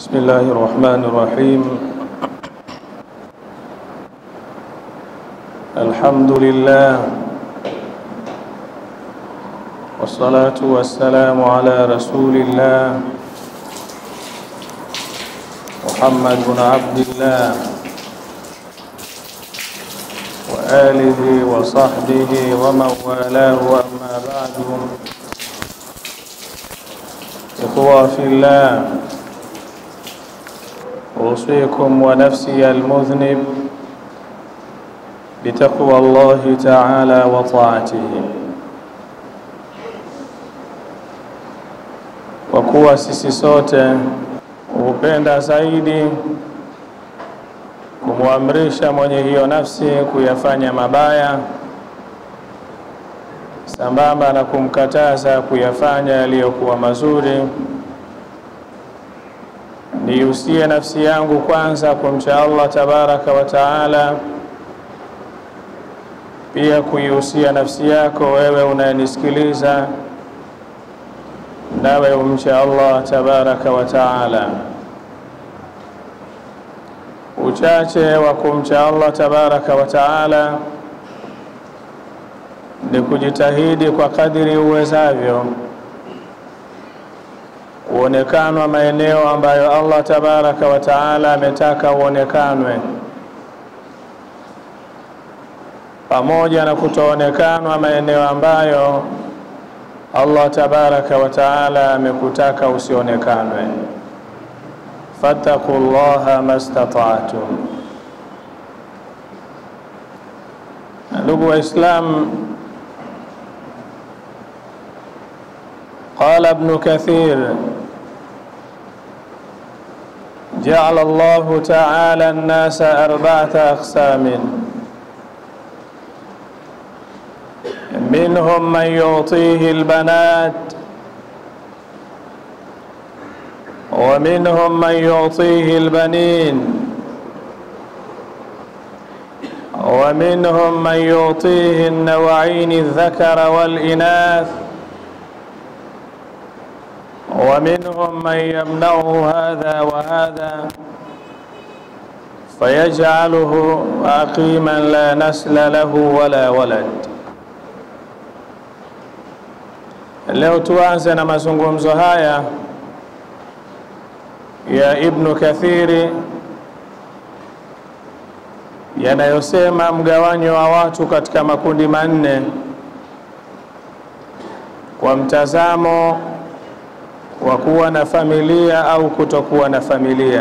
بسم الله الرحمن الرحيم الحمد لله والصلاة والسلام على رسول الله محمد بن عبد الله وآله وصحبه ومن والاه أما بعد إخوة في الله أوصيكم ونفسي المذنب بتقوى الله تعالى وطاعته kwa kuwa sisi sote hupenda zaidi kumwamrisha mwenye hiyo nafsi kuyafanya mabaya sambamba na kumkataza kuyafanya yaliyokuwa mazuri. Niusie nafsi yangu kwanza kumcha Allah tabaraka wa taala, pia kuihusia nafsi yako wewe unayenisikiliza, nawe umcha Allah tabaraka wa taala. Uchache wa kumcha Allah tabaraka wa taala ni kujitahidi kwa kadiri uwezavyo kuonekanwa maeneo ambayo Allah tabaraka wa taala ametaka uonekanwe, pamoja na kutoonekanwa maeneo ambayo Allah tabaraka wa taala amekutaka usionekanwe. fattaqullaha mastata'tum. Ndugu Waislamu, قال ابن كثير جعل الله تعالى الناس أربعة أقسام منهم من يعطيه البنات ومنهم من يعطيه البنين ومنهم من يعطيه النوعين الذكر والإناث ومنهم من يمنعه هذا وهذا فيجعله عقيما لا نسل له ولا ولد. Leo tuanze na mazungumzo haya ya Ibnu Kathiri yanayosema mgawanyo wa watu katika makundi manne kwa mtazamo wa kuwa na familia au kutokuwa na familia,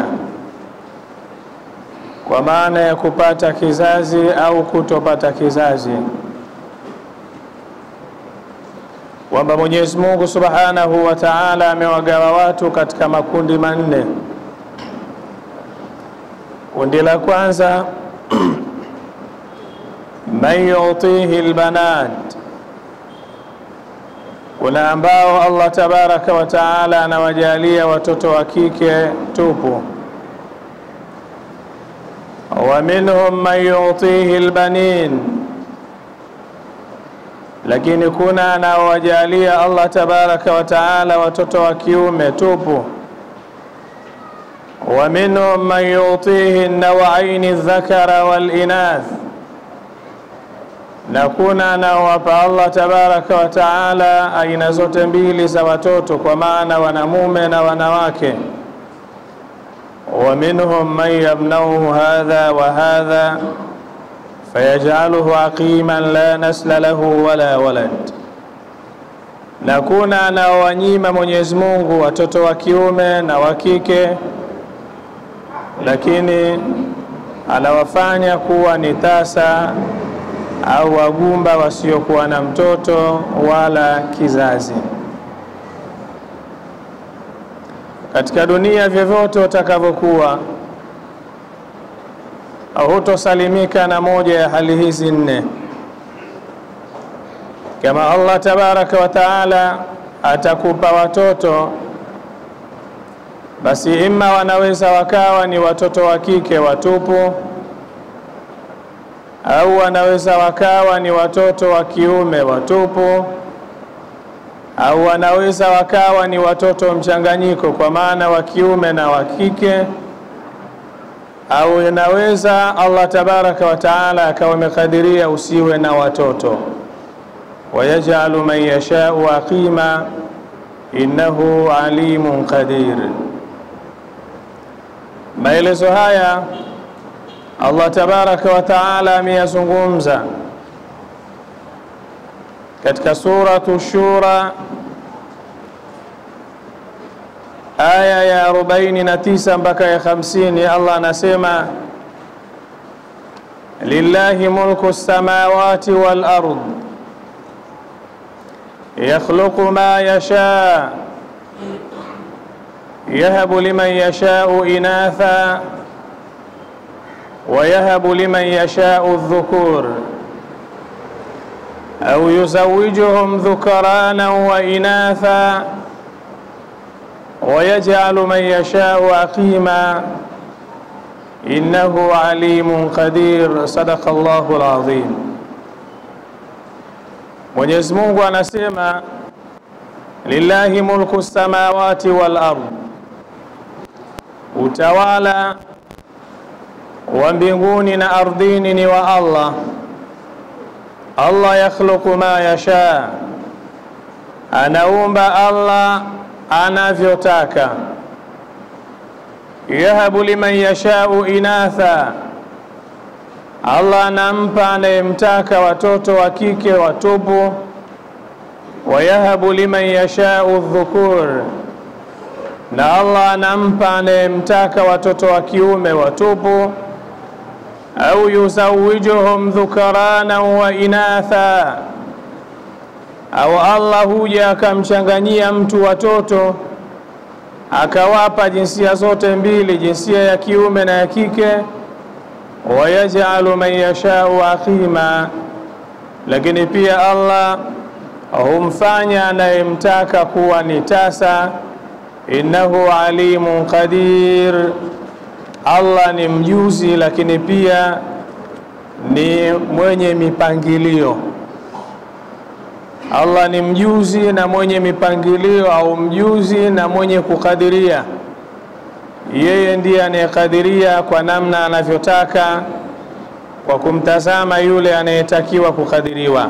kwa maana ya kupata kizazi au kutopata kizazi, kwamba Mwenyezi Mungu Subhanahu wa Ta'ala amewagawa watu katika makundi manne. Kundi la kwanza man yutihi albanat kuna ambao Allah tabaraka wa taala anawajalia watoto wa kike tupu. wa minhum man yutihi albanin, lakini kuna anaowajalia Allah tabaraka wa taala watoto wa kiume tupu. wa minhum man yutihi an-nawaini dhakara wal inath na kuna anaowapa Allah tabaraka wa taala aina zote mbili za watoto, kwa maana wanamume na wanawake. wa minhum man yamnauhu hadha wa hadha fayajaluhu aqiman la nasla lahu wala walad, na kuna anaowanyima Mwenyezi Mungu watoto wa kiume na wa kike, lakini anawafanya kuwa ni tasa au wagumba wasiokuwa na mtoto wala kizazi. Katika dunia, vyovyote utakavyokuwa, hutosalimika na moja ya hali hizi nne. Kama Allah tabaraka wa taala atakupa watoto, basi imma wanaweza wakawa ni watoto wa kike watupu au wanaweza wakawa ni watoto wa kiume watupu au wanaweza wakawa ni watoto mchanganyiko, kwa maana wa kiume na wa kike, au inaweza Allah tabaraka wa taala akawa amekadiria usiwe na watoto. Wayajalu man yashau aqima innahu alimun qadir. Maelezo haya Allah tabaraka wa taala ameyazungumza katika suratu Shura aya ya 49 mpaka ya 50. Allah anasema lillahi mulku samawati wal ard yakhluqu ma yasha yahabu liman yashau inatha wa yahabu liman yashau dhukur au yuzawijuhum dhukarana wa inatha wa yaj'alu man yashau aqima innahu alimun qadir. Sadaqa Allahu alazim. Mwenyezi Mungu anasema lillahi mulku samawati wal ard, utawala wa mbinguni na ardhini ni wa Allah. Allah yakhluqu ma yasha, anaumba Allah anavyotaka. Yahabu liman yashau inatha, Allah anampa anayemtaka watoto wa kike watupu. Wa yahabu liman yashau dhukur, na Allah anampa anayemtaka watoto wa kiume watupu au yuzawijuhum dhukarana wa inatha, au Allah huja akamchanganyia mtu watoto akawapa jinsia zote mbili, jinsia ya kiume na ya kike. Wayajalu man yashau aqima, lakini pia Allah humfanya anayemtaka kuwa ni tasa. Innahu alimun qadir Allah ni mjuzi lakini pia ni mwenye mipangilio. Allah ni mjuzi na mwenye mipangilio, au mjuzi na mwenye kukadiria. Yeye ndiye anayekadiria kwa namna anavyotaka, kwa kumtazama yule anayetakiwa kukadiriwa.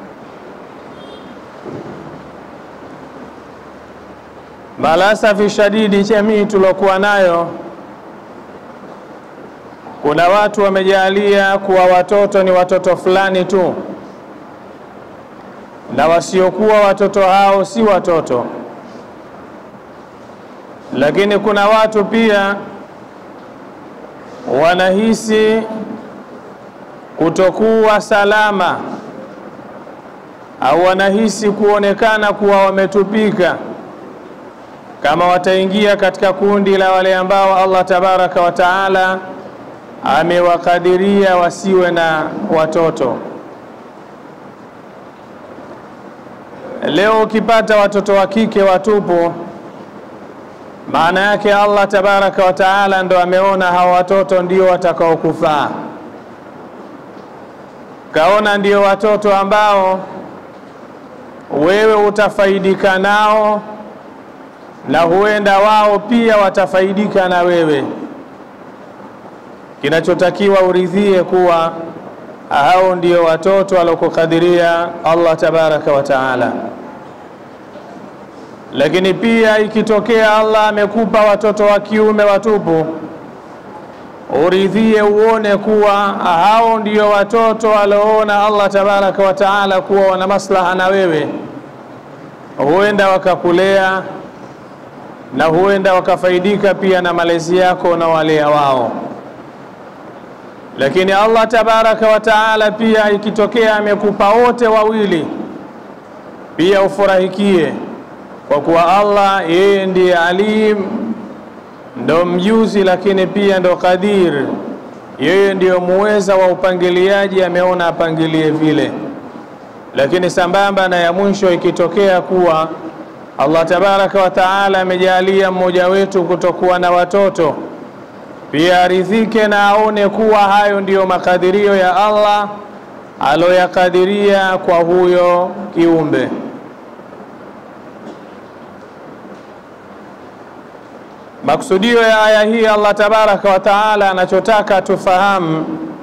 Malasafi shadidi, jamii tuliokuwa nayo kuna watu wamejalia kuwa watoto ni watoto fulani tu, na wasiokuwa watoto hao si watoto. Lakini kuna watu pia wanahisi kutokuwa salama au wanahisi kuonekana kuwa wametupika kama wataingia katika kundi la wale ambao Allah tabaraka wa taala amewakadiria wasiwe na watoto. Leo ukipata watoto wa kike watupu, maana yake Allah tabaraka wa taala ndo ameona hawa watoto ndio watakaokufaa, kaona ndio watoto ambao wewe utafaidika nao na huenda wao pia watafaidika na wewe. Kinachotakiwa uridhie kuwa hao ndio watoto walokukadiria Allah tabaraka wa taala. Lakini pia ikitokea Allah amekupa watoto wa kiume watupu, uridhie uone kuwa hao ndio watoto walioona Allah tabaraka wa taala kuwa wana maslaha na wewe, huenda wakakulea na huenda wakafaidika pia na malezi yako na walea wao. Lakini Allah tabaraka wa taala pia ikitokea amekupa wote wawili, pia ufurahikie kwa kuwa Allah yeye ndiye alim, ndo mjuzi, lakini pia ndo qadir, yeye ndiyo muweza wa upangiliaji, ameona apangilie vile. Lakini sambamba na ya mwisho, ikitokea kuwa Allah tabaraka wa taala amejalia mmoja wetu kutokuwa na watoto, pia aridhike na aone kuwa hayo ndiyo makadirio ya Allah aloyakadiria kwa huyo kiumbe. Maksudio ya aya hii Allah tabaraka wa taala anachotaka tufahamu,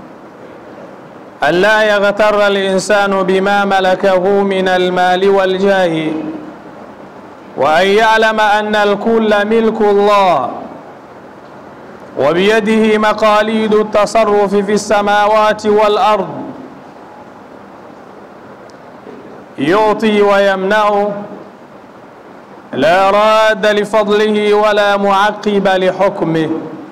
alla yaghtara linsanu bima malakahu min almali waljahi wa an ya'lama anna alkulla milku Allah wa biyadihi maqalidu at-tasarrufi fi as-samawati wal ard yuti wa yamna'u la radda lifadlihi wala muaqiba lihukmih.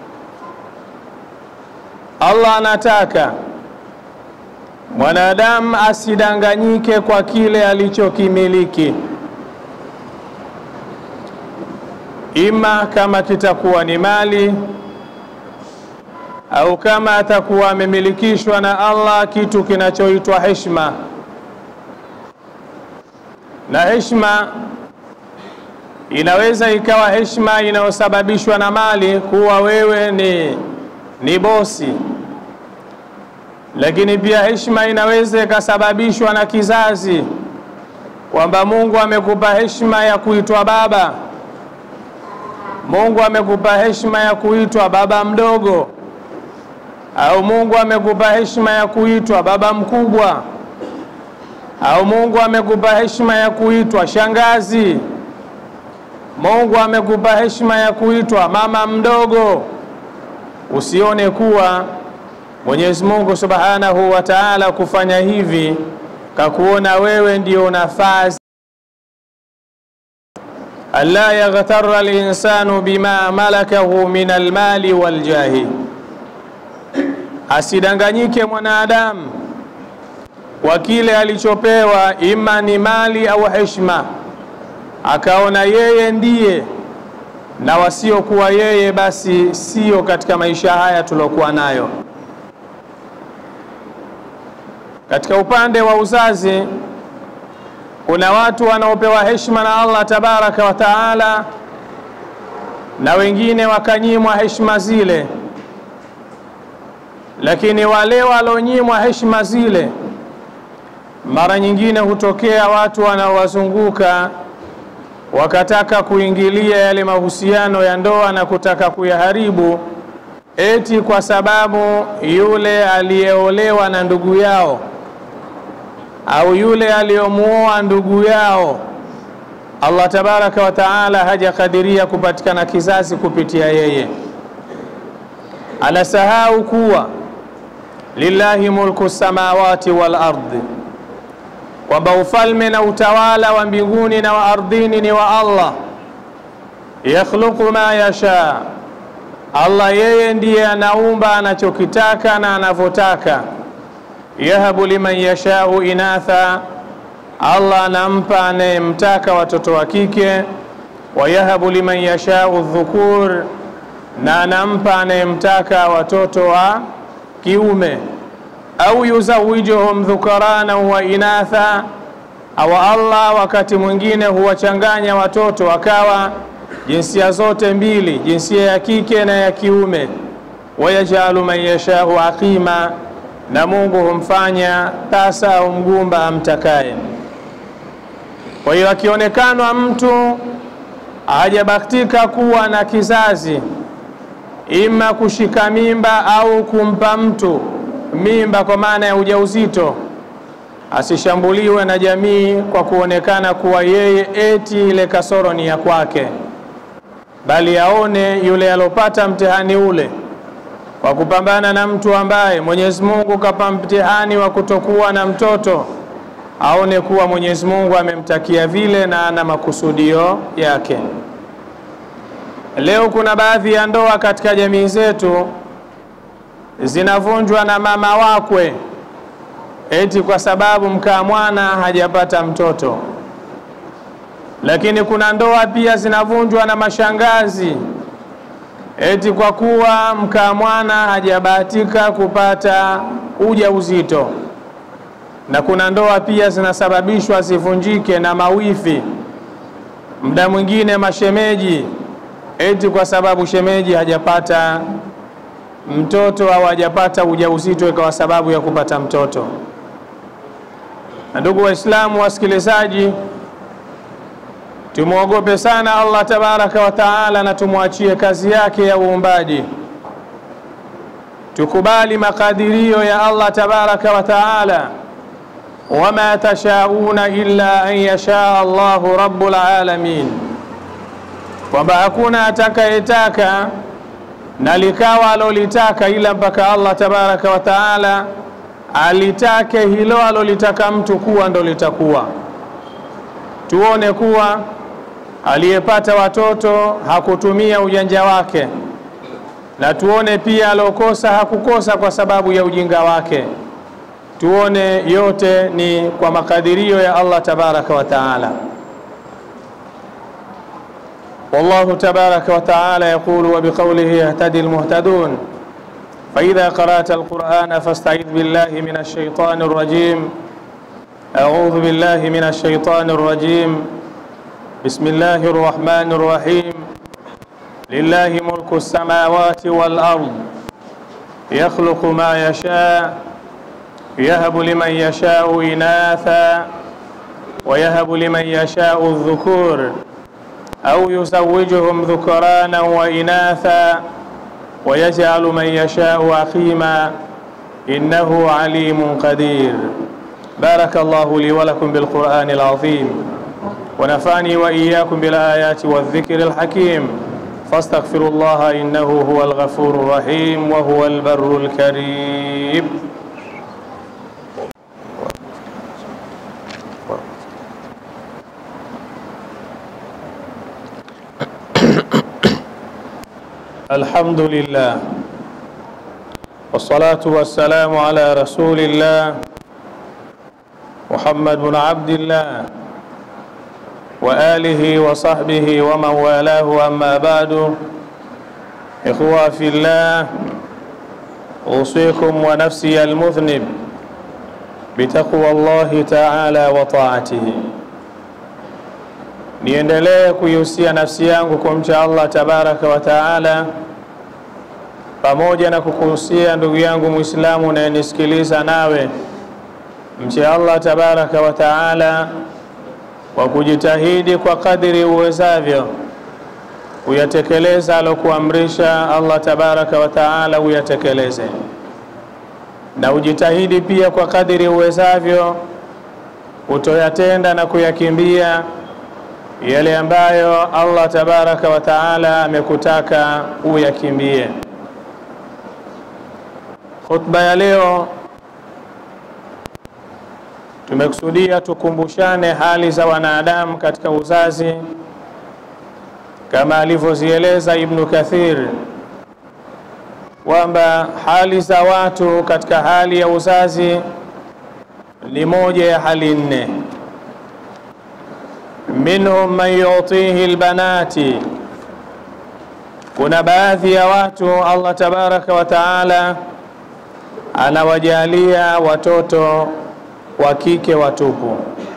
Allah anataka mwanadamu asidanganyike kwa kile alichokimiliki, ima kama kitakuwa ni mali au kama atakuwa amemilikishwa na Allah kitu kinachoitwa heshima, na heshima inaweza ikawa heshima inayosababishwa na mali, kuwa wewe ni, ni bosi, lakini pia heshima inaweza ikasababishwa na kizazi, kwamba Mungu amekupa heshima ya kuitwa baba, Mungu amekupa heshima ya kuitwa baba mdogo, au Mungu amekupa heshima ya kuitwa baba mkubwa, au Mungu amekupa heshima ya kuitwa shangazi Mungu amekupa heshima ya kuitwa mama mdogo. Usione kuwa Mwenyezi Mungu Subhanahu wa Ta'ala kufanya hivi kakuona wewe ndio nafasi. Alla yaghtarra al-insanu bima malakahu min almali waljahi, asidanganyike mwanadamu kwa kile alichopewa, ima ni mali au heshima akaona yeye ndiye na wasiokuwa yeye basi sio katika maisha haya tuliokuwa nayo. Katika upande wa uzazi, kuna watu wanaopewa heshima na Allah tabaraka wa taala, na wengine wakanyimwa heshima zile, lakini wale walionyimwa heshima zile, mara nyingine hutokea watu wanaowazunguka wakataka kuingilia yale mahusiano ya ndoa na kutaka kuyaharibu, eti kwa sababu yule aliyeolewa na ndugu yao au yule aliyomuoa ndugu yao, Allah tabaraka wa taala hajakadiria kupatikana kizazi kupitia yeye. Anasahau kuwa lillahi mulku samawati wal ardi kwamba ufalme na utawala wa mbinguni na wa ardhini ni wa Allah. Yakhluqu ma yasha, Allah yeye ndiye anaumba anachokitaka na anavyotaka. Yahabu liman yashau inatha, Allah anampa anayemtaka watoto wa kike. Wa yahabu liman yashau dhukur, na anampa anayemtaka watoto wa kiume au yuzawijuhum dhukarana wa inatha, au Allah wakati mwingine huwachanganya watoto wakawa jinsia zote mbili, jinsia ya kike na ya kiume. Wayajalu man yashau aqima, na Mungu humfanya tasa au mgumba amtakaye. Kwa hiyo akionekanwa mtu hajabahatika kuwa na kizazi, ima kushika mimba au kumpa mtu mimba kwa maana ya ujauzito, asishambuliwe na jamii kwa kuonekana kuwa yeye eti ile kasoro ni ya kwake, bali aone yule alopata mtihani ule kwa kupambana na mtu ambaye Mwenyezi Mungu kapa mtihani wa kutokuwa na mtoto, aone kuwa Mwenyezi Mungu amemtakia vile na ana makusudio yake. Leo kuna baadhi ya ndoa katika jamii zetu zinavunjwa na mama wakwe eti kwa sababu mkaa mwana hajapata mtoto. Lakini kuna ndoa pia zinavunjwa na mashangazi eti kwa kuwa mkaa mwana hajabahatika kupata ujauzito. Na kuna ndoa pia zinasababishwa zivunjike na mawifi, muda mwingine mashemeji, eti kwa sababu shemeji hajapata mtoto au hajapata ujauzito ikawa sababu ya kupata mtoto. Na ndugu Waislamu wasikilizaji, tumwogope sana Allah tabaraka wa taala na tumwachie kazi yake ya uumbaji. Tukubali makadirio ya Allah tabaraka wa taala, wama tashauna illa an yashaa Allahu rabbul alamin, kwamba hakuna atakayetaka na likawa alolitaka ila mpaka Allah tabaraka wa taala alitake hilo alolitaka mtu kuwa ndo litakuwa. Tuone kuwa aliyepata watoto hakutumia ujanja wake, na tuone pia alokosa hakukosa kwa sababu ya ujinga wake. Tuone yote ni kwa makadirio ya Allah tabaraka wa taala. والله تبارك وتعالى يقول وبقوله يهتدي المهتدون فإذا قرأت القرآن فاستعذ بالله من الشيطان الرجيم أعوذ بالله من الشيطان الرجيم بسم الله الرحمن الرحيم لله ملك السماوات والأرض يخلق ما يشاء يهب لمن يشاء إناثا ويهب لمن يشاء الذكور أو يزوجهم ذكرانا وإناثا ويجعل من يشاء عقيما إنه عليم قدير بارك الله لي ولكم بالقرآن العظيم ونفعني وإياكم بالآيات والذكر الحكيم فاستغفروا الله إنه هو الغفور الرحيم وهو البر الكريم الحمد لله والصلاة والسلام على رسول الله محمد بن عبد الله وآله وصحبه ومن والاه أما بعد إخوة في الله أوصيكم ونفسي المذنب بتقوى الله تعالى وطاعته niendelee kuihusia nafsi yangu kumcha Allah tabaraka wa taala, pamoja na kukuhusia ndugu yangu Muislamu unayenisikiliza, nawe mche Allah tabaraka wa taala kwa kujitahidi kwa kadiri uwezavyo kuyatekeleza alokuamrisha Allah tabaraka wa taala uyatekeleze, na ujitahidi pia kwa kadiri uwezavyo kutoyatenda na kuyakimbia yale ambayo Allah tabaraka wa taala amekutaka uyakimbie. Khutba ya leo tumekusudia tukumbushane hali za wanadamu katika uzazi kama alivyozieleza Ibnu Kathir kwamba hali za watu katika hali ya uzazi ni moja ya hali nne minhum man yutihi albanati, kuna baadhi ya watu Allah tabaraka wa taala anawajalia watoto wa kike watupu.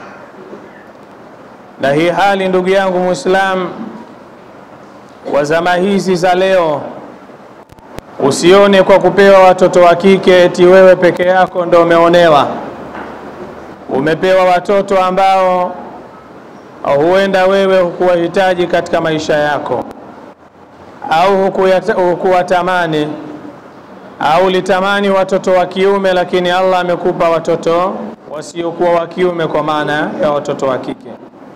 Na hii hali ndugu yangu Muislam wa zama hizi za leo, usione kwa kupewa watoto wa kike eti wewe peke yako ndo umeonewa. Umepewa watoto ambao huenda wewe hukuwahitaji katika maisha yako, au hukuwatamani, au litamani watoto wa kiume, lakini Allah amekupa watoto wasiokuwa wa kiume, kwa maana ya watoto wa kike.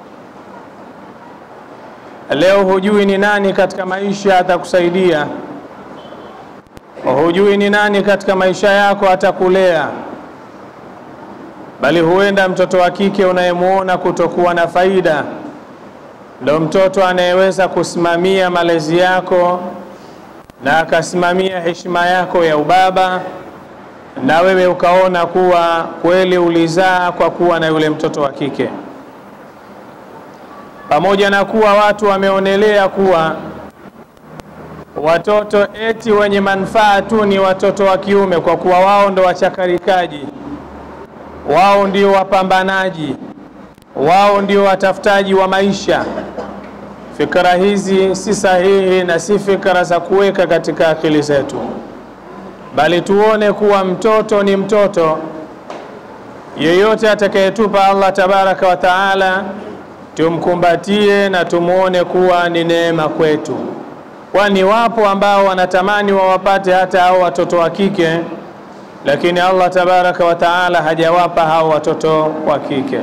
Leo hujui ni nani katika maisha atakusaidia, hujui ni nani katika maisha yako atakulea bali huenda mtoto wa kike unayemuona kutokuwa na faida ndo mtoto anayeweza kusimamia malezi yako na akasimamia heshima yako ya ubaba, na wewe ukaona kuwa kweli ulizaa kwa kuwa na yule mtoto wa kike, pamoja na kuwa watu wameonelea kuwa watoto eti wenye manufaa tu ni watoto wa kiume, kwa kuwa wao ndo wachakarikaji wao ndio wapambanaji, wao ndio watafutaji wa maisha. Fikra hizi si sahihi na si fikra za kuweka katika akili zetu, bali tuone kuwa mtoto ni mtoto. Yeyote atakayetupa Allah tabaraka wa taala tumkumbatie na tumwone kuwa ni neema kwetu, kwani wapo ambao wanatamani wawapate hata hao watoto wa kike, lakini Allah tabaraka wa taala hajawapa hao watoto wa kike.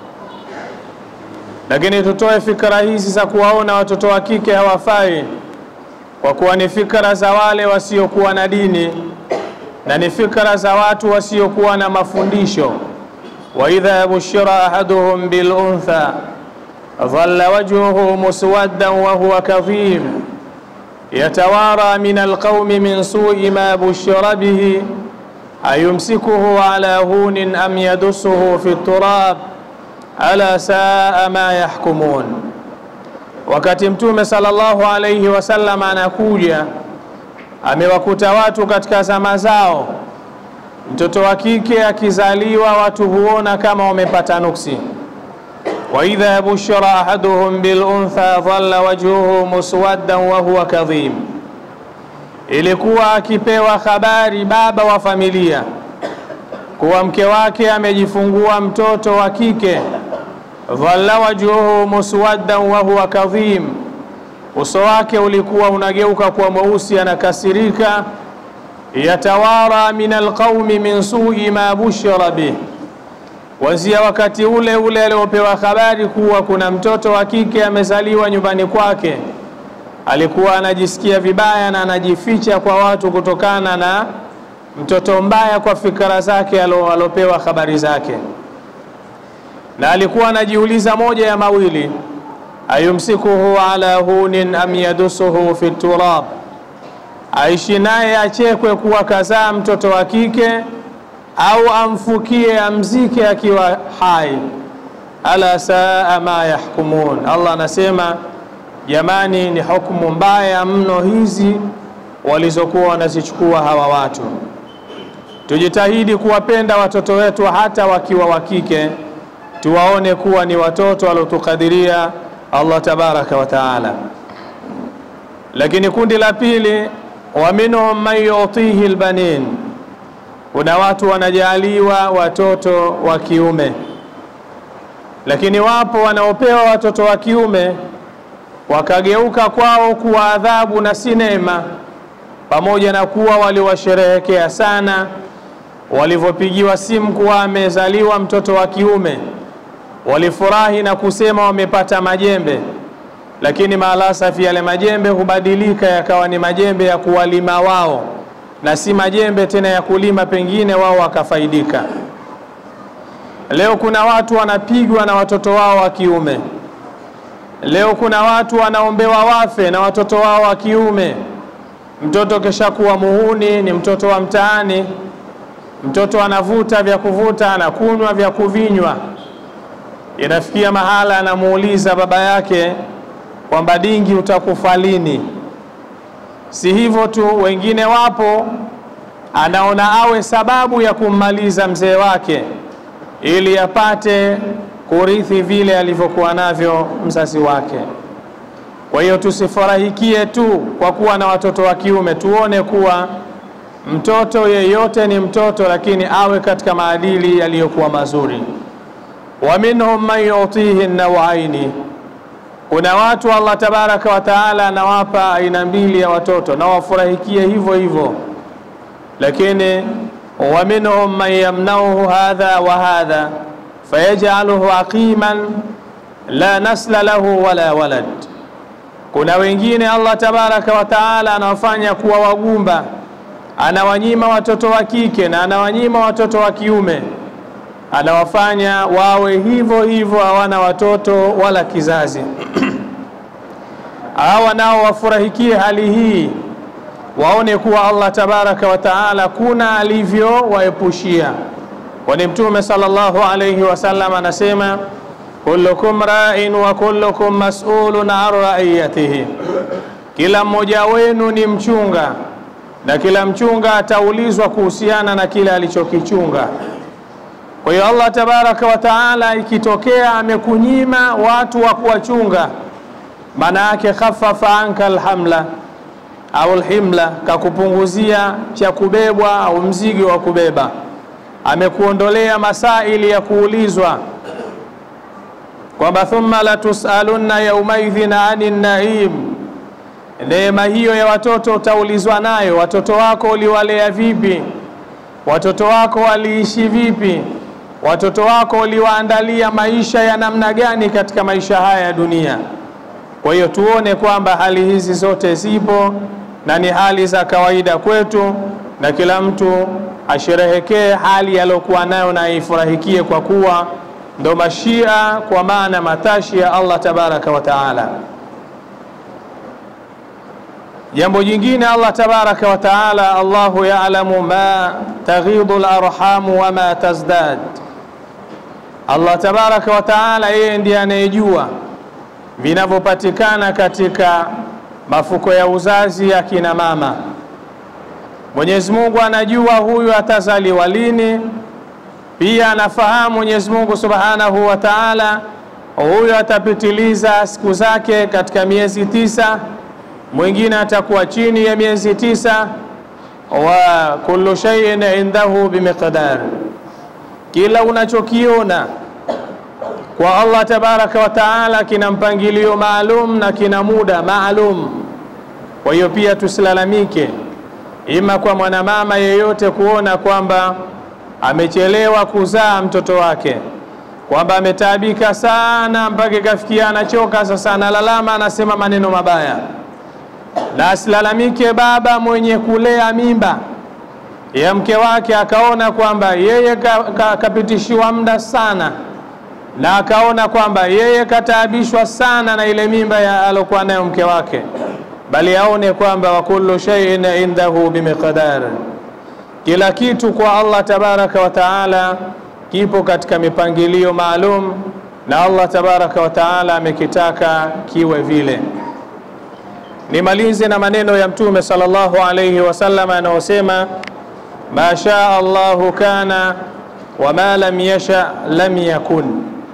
Lakini tutoe fikra hizi za kuwaona watoto wa kike hawafai, kwa kuwa ni fikra za wale wasiokuwa na dini na ni fikra za watu wasiokuwa na mafundisho. wa idha bushira ahaduhum bil untha dhalla wajhuhu muswaddan wa huwa kadhim yatawara min alqaumi min su'i ma bushira bihi ayumsikuhu ala hunin am yadussuhu fi turab ala saa ma yahkumun. Wakati Mtume sallallahu alayhi wasallam anakuja, amewakuta watu katika zama zao, mtoto wa kike akizaliwa watu huona kama wamepata nuksi. wa idha bushira ahaduhum bil untha dhalla wajhuhu muswaddan wa huwa kadhim, ilikuwa akipewa habari baba wa familia kuwa mke wake amejifungua mtoto wa kike dhalla wajhuhu muswaddan wa huwa kadhim, uso wake ulikuwa unageuka kuwa mweusi, anakasirika. Yatawara min alqaumi min sui ma bushira bih, wazia wakati ule ule aliopewa habari kuwa kuna mtoto wa kike amezaliwa nyumbani kwake, alikuwa anajisikia vibaya na anajificha kwa watu kutokana na mtoto mbaya kwa fikra zake alopewa habari zake na alikuwa anajiuliza moja ya mawili, ayumsikuhu ala hunin am yadusuhu fi turab, aishi naye achekwe kuwa kazaa mtoto wa kike au amfukie amzike akiwa hai. Ala saa ma yahkumun. Allah anasema jamani, ni hukumu mbaya mno hizi walizokuwa wanazichukua hawa watu. Tujitahidi kuwapenda watoto wetu hata wakiwa wa kike tuwaone kuwa ni watoto waliotukadiria Allah tabaraka wa taala. Lakini kundi la pili, wa minhum man yutihi albanin, kuna watu wanajaliwa watoto wa kiume, lakini wapo wanaopewa watoto wa kiume wakageuka kwao kuwa adhabu na si neema, pamoja na kuwa waliwasherehekea sana walivyopigiwa simu kuwa amezaliwa mtoto wa kiume walifurahi na kusema wamepata majembe, lakini maalasafi yale majembe hubadilika yakawa ni majembe ya kuwalima wao na si majembe tena ya kulima, pengine wao wakafaidika. Leo kuna watu wanapigwa na watoto wao wa kiume. Leo kuna watu wanaombewa wafe na watoto wao wa kiume. Mtoto kishakuwa muhuni, ni mtoto wa mtaani, mtoto anavuta vya kuvuta, anakunywa vya kuvinywa inafikia mahala anamuuliza baba yake kwamba dingi, utakufa lini? Si hivyo tu, wengine wapo anaona awe sababu ya kummaliza mzee wake ili apate kurithi vile alivyokuwa navyo mzazi wake. Kwa hiyo tusifurahikie tu kwa kuwa na watoto wa kiume, tuone kuwa mtoto yeyote ni mtoto, lakini awe katika maadili yaliyokuwa mazuri wa minhum man yutihi nawaini, kuna watu Allah tabaraka wa taala anawapa aina mbili ya watoto na wafurahikie hivyo hivyo, lakini wa minhum man yamnauhu hadha wa hadha fayajaluhu aqiman la nasla lahu wala walad. Kuna wengine Allah tabaraka wa taala anawafanya kuwa wagumba, anawanyima watoto wa kike na anawanyima watoto wa kiume anawafanya wawe hivyo hivyo, hawana watoto wala kizazi. Hawa nao wafurahikie hali hii, waone kuwa Allah tabaraka wa taala kuna alivyowaepushia, kwani Mtume sallallahu alayhi wasallam anasema kullukum ra'in wa kullukum mas'ulun an ra'iyatihi, kila mmoja wenu ni mchunga na kila mchunga ataulizwa kuhusiana na kile alichokichunga. Kwa hiyo Allah tabaraka wa taala, ikitokea amekunyima watu wa kuwachunga, maana yake khaffafa anka alhamla au alhimla, kakupunguzia cha kubebwa au mzigo wa kubeba, amekuondolea masaili ya kuulizwa. kwamba thumma latusalunna yaumaidhin ani naim, neema hiyo ya watoto utaulizwa nayo. Watoto wako uliwalea vipi? Watoto wako waliishi vipi? Watoto wako uliwaandalia maisha ya namna gani katika maisha haya ya dunia? Kwa hiyo tuone kwamba hali hizi zote zipo na ni hali za kawaida kwetu, na kila mtu asherehekee hali aliyokuwa nayo na aifurahikie, kwa kuwa ndo mashia, kwa maana matashi ya Allah tabaraka wa taala. Jambo jingine, Allah tabaraka wa taala, Allahu ya'lamu ma taghidu al-arhamu wa ma tazdad. Allah tabaraka wa taala, yeye ndiye anayejua vinavyopatikana katika mafuko ya uzazi ya kina mama. Mwenyezi Mungu anajua huyu atazaliwa lini. Pia anafahamu Mwenyezi Mungu Subhanahu wa Ta'ala, huyu atapitiliza siku zake katika miezi tisa, mwingine atakuwa chini ya miezi tisa. Wa kullu shay'in indahu bimiqdar, kila unachokiona kwa Allah tabaraka wa taala kina mpangilio maalum na kina muda maalum. Kwa hiyo pia tusilalamike, ima kwa mwanamama yeyote kuona kwamba amechelewa kuzaa mtoto wake, kwamba ametaabika sana mpaka ikafikia anachoka, sasa analalama, anasema maneno mabaya. Na asilalamike baba mwenye kulea mimba ya mke wake, akaona kwamba yeye kapitishiwa ka, ka muda sana na akaona kwamba yeye kataabishwa sana na ile mimba ya alokuwa nayo mke wake, bali aone kwamba wa kullu shay'in indahu bimiqdar, kila kitu kwa Allah tabaraka wa taala kipo katika mipangilio maalum, na Allah tabaraka wa taala amekitaka kiwe vile. Nimalize na maneno ya Mtume sallallahu alayhi wasallam anayosema, ma shaa Allahu kana wa ma lam yasha lam yakun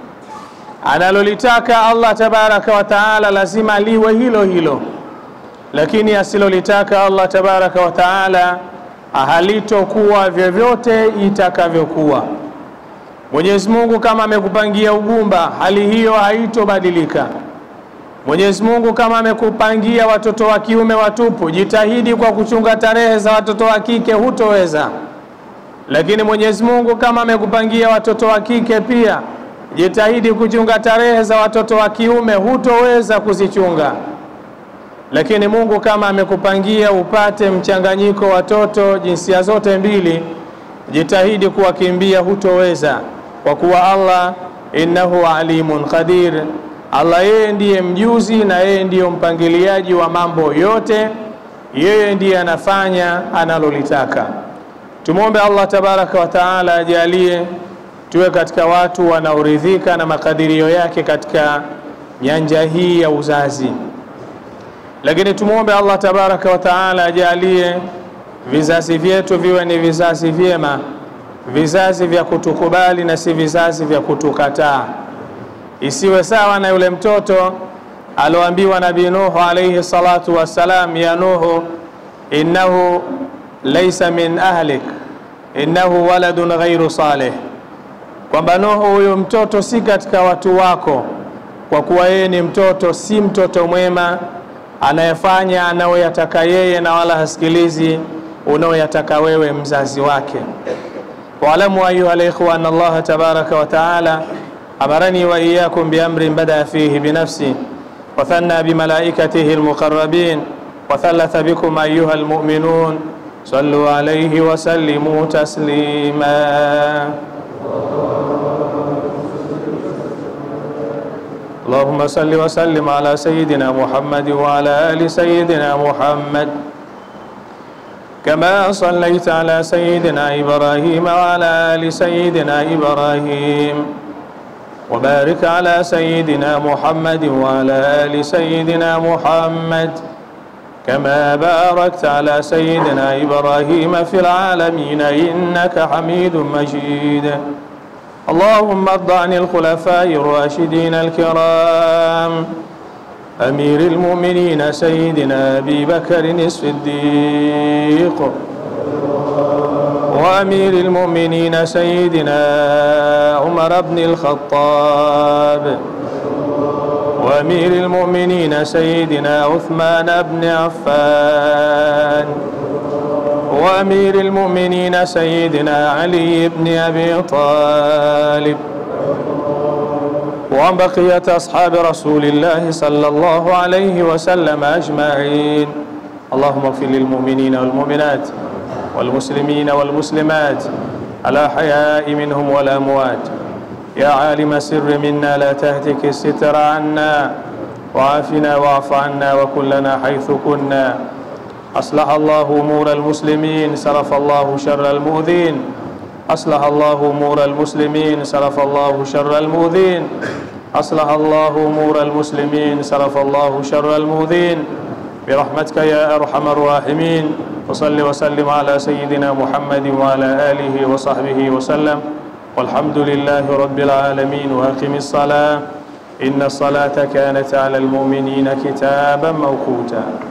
analolitaka Allah tabaraka wa taala lazima liwe hilo hilo, lakini asilolitaka Allah tabaraka wa taala halitokuwa vyovyote itakavyokuwa. Mwenyezi Mungu kama amekupangia ugumba, hali hiyo haitobadilika. Mwenyezi Mungu kama amekupangia watoto wa kiume watupu, jitahidi kwa kuchunga tarehe za watoto wa kike, hutoweza. Lakini Mwenyezi Mungu kama amekupangia watoto wa kike pia jitahidi kuchunga tarehe za watoto wa kiume, hutoweza kuzichunga. Lakini Mungu kama amekupangia upate mchanganyiko watoto jinsia zote mbili, jitahidi kuwakimbia, hutoweza, kwa kuwa Allah innahu alimun qadir. Allah yeye ndiye mjuzi na yeye ndiyo mpangiliaji wa mambo yote, yeye ndiye anafanya analolitaka. Tumwombe Allah tabaraka wa taala ajalie tuwe katika watu wanaoridhika na makadirio yake katika nyanja hii ya uzazi, lakini tumwombe Allah tabaraka wa taala ajalie vizazi vyetu viwe ni vizazi vyema, vizazi vya kutukubali na si vizazi vya kutukataa. Isiwe sawa na yule mtoto aloambiwa Nabii Nuhu alayhi salatu wassalam, ya Nuhu innahu laysa min ahlik innahu waladun ghairu salih kwamba Nuhu huyu mtoto si katika watu wako, kwa kuwa yeye ni mtoto, si mtoto mwema anayefanya anayoyataka yeye na wala hasikilizi unaoyataka wewe mzazi wake. Waalamu ayuha alikhwa anna Allah tabaraka wa taala amarani wa iyyakum biamrin badaa fihi binafsi wa thanna bimalaikatihi almuqarrabin wa thalatha bikum ayuha almu'minun sallu alayhi wa sallimu taslima اللهم صل وسلم على سيدنا محمد وعلى آل سيدنا محمد كما صليت على سيدنا إبراهيم وعلى آل سيدنا إبراهيم وبارك على سيدنا محمد وعلى آل سيدنا محمد كما باركت على سيدنا إبراهيم في العالمين إنك حميد مجيد اللهم ارض عن الخلفاء الراشدين الكرام أمير المؤمنين سيدنا أبي بكر الصديق وأمير المؤمنين سيدنا عمر بن الخطاب وأمير المؤمنين سيدنا عثمان بن عفان وأمير المؤمنين سيدنا علي بن أبي طالب وعن بقية أصحاب رسول الله صلى الله عليه وسلم أجمعين اللهم اغفر للمؤمنين والمؤمنات والمسلمين والمسلمات الأحياء منهم والأموات يا عالم السر منا لا تهتك الستر عنا وعافنا واعف عنا وكلنا حيث كنا أصلح الله أمور المسلمين صرف الله شر المؤذين أصلح الله أمور المسلمين صرف الله شر المؤذين أصلح الله أمور المسلمين صرف الله شر المؤذين برحمتك يا أرحم الراحمين وصل وسلم على سيدنا محمد وعلى آله وصحبه وسلم والحمد لله رب العالمين وأقم الصلاة إن الصلاة كانت على المؤمنين كتابا موقوتا